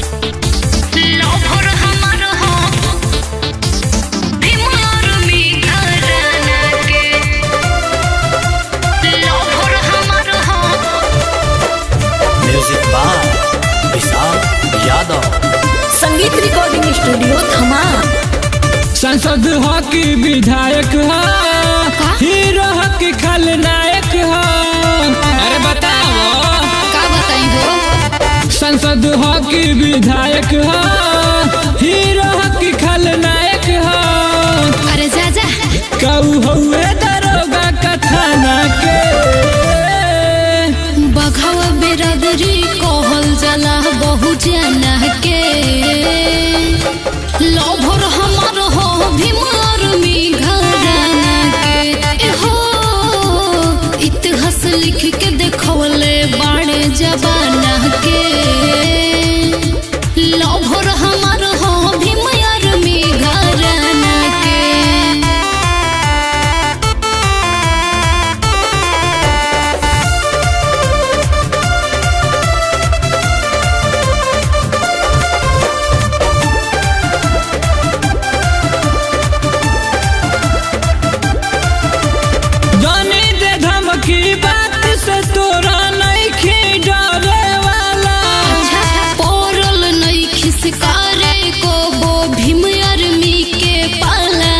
लौभर हमर हो भीमार में घराना के लौभर हमर हो म्यूजिक बाय विशाल यादव संगीत रिकॉर्डिंग स्टूडियो थमा सांसद हो कि विधायक हो हीरो हो कि खलनायक हो अरे बताओ का बताई हो सांसद हो कि विधायक हो हीरो हो कि खलनायक हो अरे जा जा कऊ हुए दरोगा कथाना के बघावा बेरादरी कहल जाला बहु जना के लभर हमार हो भीमार में घराना के ए हो इतिहास लिख के देखवले बाड़े जबाना के लभर हमार हो भीमार में घराना के जाने दे धमकी बात से तोरा नहीं खे डरे वाला पौरल नहीं खिसकारे को वो भीम आर्मी के पाला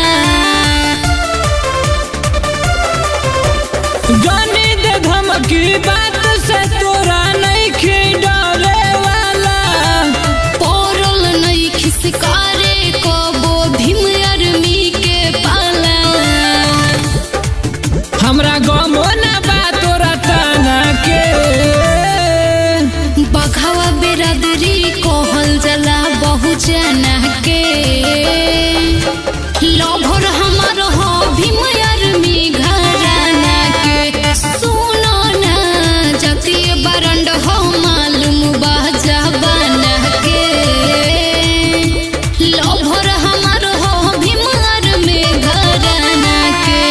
जाने दे धमकी बात से तोरा नहीं खे डरे वाला पौरल नहीं खिसकारे को वो भीम आर्मी के पाला हमरा गमो ना बा तोरा ताना के बघावा बेरादरी कहल जला बहु जना के लभर हमार हो भीम आर्मी घराना के सुनो ना जतिय बरंड हो मालूम बा जबाना के लभर हमार हो भीम आर्मी घराना के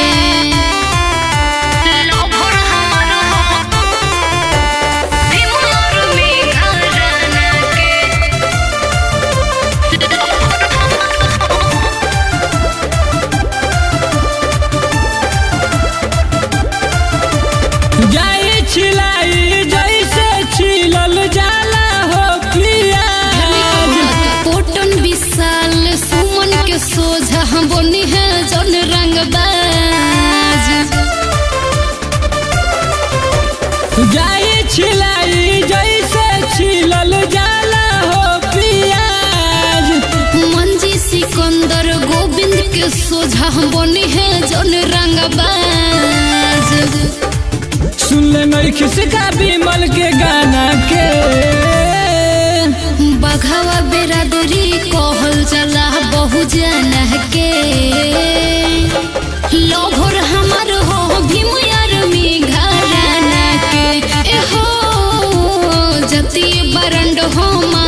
लौभर हमर हो भीमार में घराना के जाई छिलाई जैसे छिलल जाला हो प्याज पोटन विशाल सुमन के सोझा हम बोनी है जन रंगबाज जाई छिलाई जैसे छिलल जाला हो प्याज मंजी सिकंदर गोविंद के सोझा हम बोनी है जन रंगबाज सुन ले नहीं खिसका विमल के गाना के बघावा बेरादरी कहल जला बहु जना के लभर हमार हो भीम आर्मी घराना के ए हो जति बरंड हो